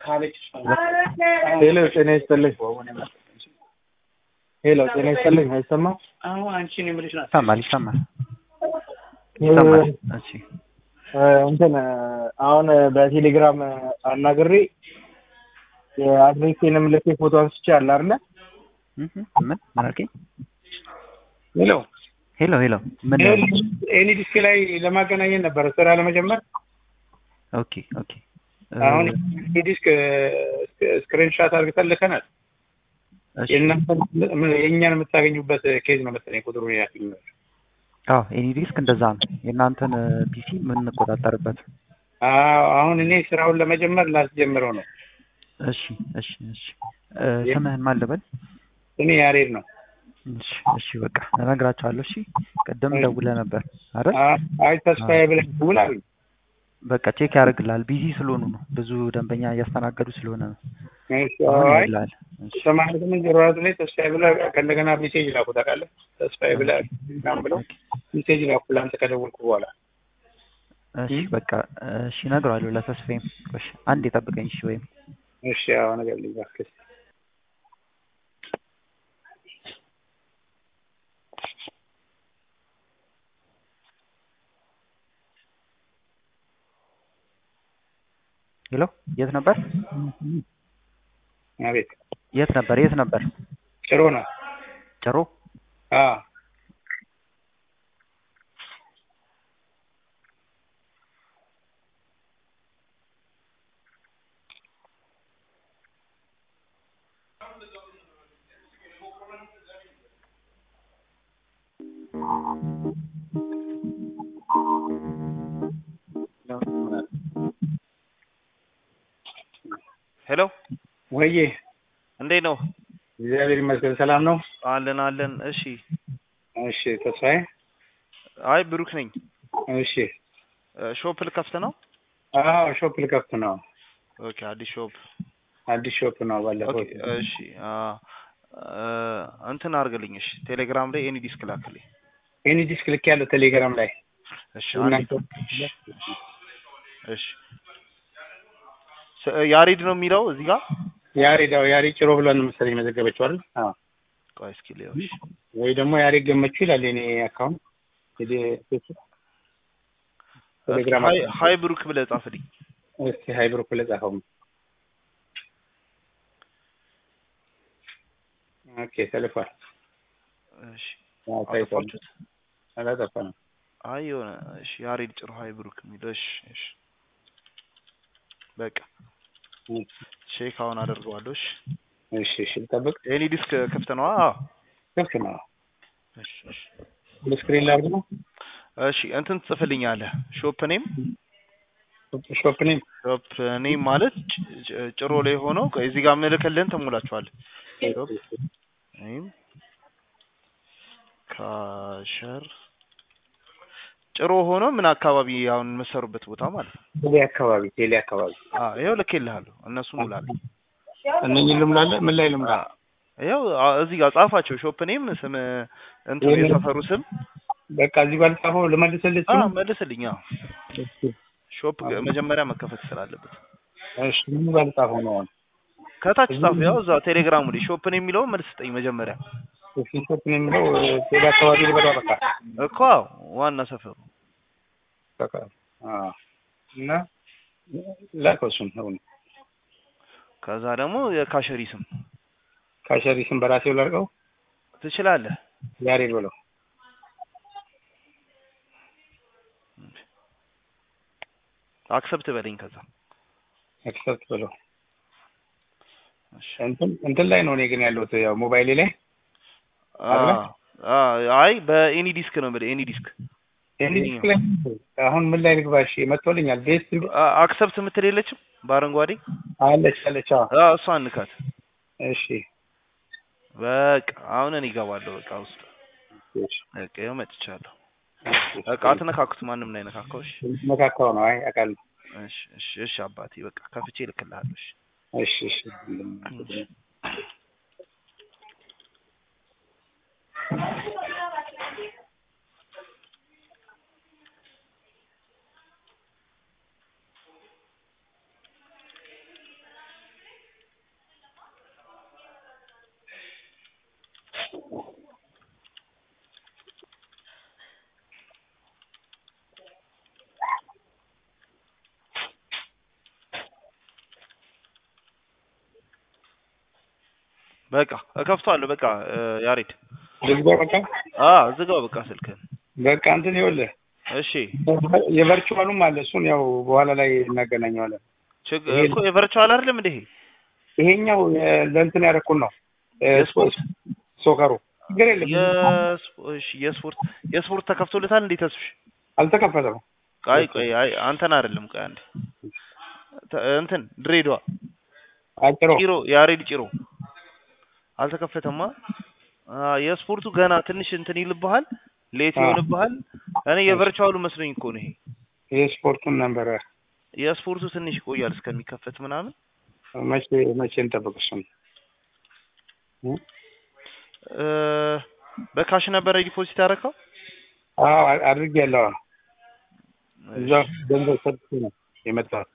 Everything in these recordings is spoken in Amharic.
ሄሎ ጤና ይስጥልኝ። ሄሎ ጤና ይስጥልኝ። አይሰማም? አሁን አንቺን የምልሽ ናት። ይሰማል ይሰማል ይሰማል። እሺ እንትን አሁን በቴሌግራም አናግሬ የአድሬሴንም ልኬ ፎቶ አንስቼ አለ አይደለ? እህ ምን ምን አልከኝ? ሄሎ ሄሎ ሄሎ ምን ኤኒ ዲስክ ላይ ለማገናኘት ነበረ ስራ ለመጀመር። ኦኬ ኦኬ አሁን ኤኒ ዲስክ ስክሪንሻት አድርገን ልከናል። እሺ የእናንተን የእኛን የምታገኙበት ኬዝ ነው መሰለኝ ቁጥሩን ያክል አዎ ኤኒ ዲስክ እንደዛ ነው። የእናንተን ፒሲ የምንቆጣጠርበት። አዎ አሁን እኔ ስራውን ለመጀመር ላስጀምረው ነው። እሺ እሺ እሺ እ ስምህን ማን ልበል? እኔ ያሬድ ነው። እሺ እሺ በቃ እነግራቸዋለሁ። እሺ ቅድም ደውለህ ነበር አይደል? አ- አይ ተስፋዬ ብለህ ደውል አሉኝ። በቃ ቼክ ያደርግልሃል። ቢዚ ስለሆኑ ነው። ብዙ ደንበኛ እያስተናገዱ ስለሆነ ነው። እሺ፣ አሁን አይ ይልሃል። እሺ ሰማንያ ስምንት ዜሮ አራት ላይ ተስፋዬ ብለህ ከእንደገና ሜሴጅ ላኩ ታውቃለህ። ተስፋዬ ብለህ ምናምን ብለው ሜሴጅ ላኩ ለአንተ ከደወልኩ በኋላ እሺ በቃ እሺ እነግረዋለሁ ለተስፋዬም። እሺ አንድ የጠብቀኝ እሺ ወይም እሺ አዎ ነገር ልኝ እባክህ ሄሎ የት ነበር? አቤት የት ነበር? የት ነበር? ጭሮ ነው ጭሮ አዎ ሄሎ ወዬ እንዴት ነው? እግዚአብሔር ይመስገን ሰላም ነው አለን አለን። እሺ እሺ ተስፋዬ አይ ብሩክ ነኝ። እሺ እ ሾፕ ልከፍት ነው? አዎ ሾፕ ልከፍት ነው ኦኬ አዲስ ሾፕ። አዲስ ሾፕ ነው ባለፈው ኦኬ እሺ አ እ እንትን አድርግልኝ እሺ። ቴሌግራም ላይ ኤኒ ዲስክ ላክልኝ። ኤኒ ዲስክ ልክ ያለው ቴሌግራም ላይ እሺ እናንተ አንዴ እሺ ስ- ያሬድ ነው የሚለው እዚህ ጋር ያሬድ አዎ ያሬድ ጭሮ ብሏል መሰለኝ መዘገበችው አይደል አዎ ቆይ እስኪ ልየው። እሺ ወይ ደግሞ ያሬድ ገመችው ይላል የኔ አካውንት ሄደ ፌስቡክ ቴሌግራም ሀይ ሀይ ብሩክ ብለህ ጻፍልኝ። እስቲ ሃይ ብሩክ ብለህ ጻፈው ኦኬ ተልፏል እሺ አዎ ታይቷል አጠፋችሁት? አላጠፋንም አይ የሆነ እሺ ያሬድ ጭሮ ሀይ ብሩክ የሚለው እሺ እሺ በቃ ቼክ አሁን አደርገዋለሁ። እሺ እሺ እሺ ልጠብቅ ኤኒ ዲስክ ክፍት ነው? አዎ ክፍት ነው እሺ እሺ ስክሪን ላድርግ ነው እሺ እንትን ትጽፍልኛለህ። ሾፕ ኔም ሾፕ ኔም ሾፕ ኔም ማለት ጭ- ጭ- ጭሮ ላይ ሆኖ ቆይ እዚህ ጋር ምልክልህን ትሞላችኋለህ። ሾፕ ኔም ካሸር ጭሮ ሆኖ ምን አካባቢ አሁን የምትሰሩበት ቦታ ማለት ነው። ቴሌ አካባቢ ቴሌ አካባቢ አዎ ይኸው ልኬልሃለሁ። እነሱ ሙላልኝ። እነኝህ ልምላለ ምን ላይ ልምላ ይኸው አ- እዚህ ጋር ጻፋቸው። ሾፕ ኔም ስም እንትኑ ይሄንን- የሰፈሩ ስም በቃ እዚህ ጋር ልጻፈው ልመልስልህ አ ስም መልስልኝ። አዎ ሾፕ ገ- መጀመሪያ መከፈት ስላለበት እሺ ምን ጋር ልጻፈው ነው አሁን ከታች ጻፍ። ያው እዛ ቴሌግራሙ ላይ ሾፕ ኔም የሚለውን መልስ ስጠኝ መጀመሪያ እሺ ሾፕ ኔም የሚለው ቴሌ አካባቢ ልበለው በቃ እኮ አዎ፣ ዋና ሰፈሩ በቃ አዎ እና ላከው እሱን አሁን ከዛ ደግሞ የካሸሪ ስም ካሸሪ ስም በራሴው ላድርገው ትችላለህ። ያሬድ ብለው አክሰፕት በለኝ። ከዛ ኤክሰፕት ብለው እሺ። እንትን እንትን ላይ ነው እኔ ግን ያለሁት ያው ሞባይሌ ላይ አ አለ? አ አይ በኤኒ ዲስክ ነው የምልህ። ኤኒ ዲስክ ኤኒ ዲስክ ላይ አሁን ምን ላይ ልግባ? እሺ መጥቶልኛል። ቤስት አ- አክሰፕት የምትል የለችም በአረንጓዴ? አለች አለች። አዎ አ እሷን ንካት። እሺ በቃ አሁን እኔ እገባለሁ። በቃ ውስጥ እሺ በቃ ይኸው መጥቻለሁ። በቃ አትነካኩት፣ ማንም ላይ ነካካው። እሺ መካካው ነው። አይ አውቃለሁ። እሺ እሺ እሺ አባቴ በቃ ከፍቼ እልክልሃለሁ። እሺ እሺ እሺ በቃ እከፍተዋለሁ። በቃ እ፣ ያሬድ ልዝጋ በቃ አ ዝጋው በቃ ስልክህን። በቃ እንትን ይኸውልህ እሺ የቨርቹዋሉም አለ እሱን ያው በኋላ ላይ እናገናኘዋለን። ችግ እኮ የቨርቹዋል አይደለም እንዴ? ይሄኛው የ- ለእንትን ያደረኩን ነው እ፣ የስፖርት ሶከሩ ችግር የለም የስፖ- እሺ የስፖርት የስፖርት ተከፍቶለታል እንዴ ተስፍሽ? አልተከፈተም። ቆይ ቆይ አይ አንተን አይደለም ቆይ አንዴ ተ- እንትን ድሬዳዋ አጭሮ ጭሮ ያሬድ ጭሮ አልተከፈተማ። አ የስፖርቱ ገና ትንሽ እንትን ይልብሃል፣ ሌት አ። ይሆንብሃል። እኔ የቨርቹዋሉ መስሎኝ እኮ ነው ይሄ። የስፖርቱን ነበር የስፖርቱ ትንሽ ይቆያል እስከሚከፈት ምናምን። መቼ መቼ እንጠብቅ እሱን እ በካሽ ነበረ ዲፖዚት ያደረከው? አዎ አድርጌያለሁ። እዛ ገንዘብ ሰጥቼ ነው የመጣሁት።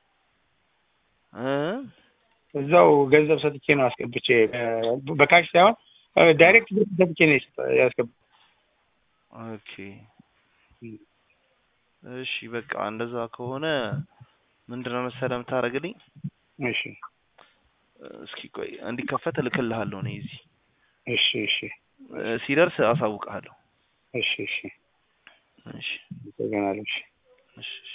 እ እዛው ገንዘብ ሰጥቼ ነው አስገብቼ እ፣ በካሽ ሳይሆን እ፣ ዳይሬክት ብር ሰጥቼ ነው የሰጠ- ያስገባሁት። ኦኬ እሺ በቃ እንደዛ ከሆነ ምንድነው መሰለህ የምታደርግልኝ? እሺ እስኪ ቆይ እንዲከፈት እልክልሃለሁ እኔ እዚህ እሺ እሺ እ፣ ሲደርስ አሳውቅሃለሁ። እሺ እሺ እሺ አመሰግናለሁ። እሺ እሺ እሺ።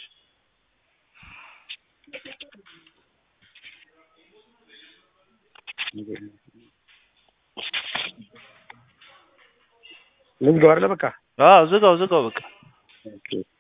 ልዝጋው አይደለ በቃ አዎ ዝጋው ዝጋው በቃ ኦኬ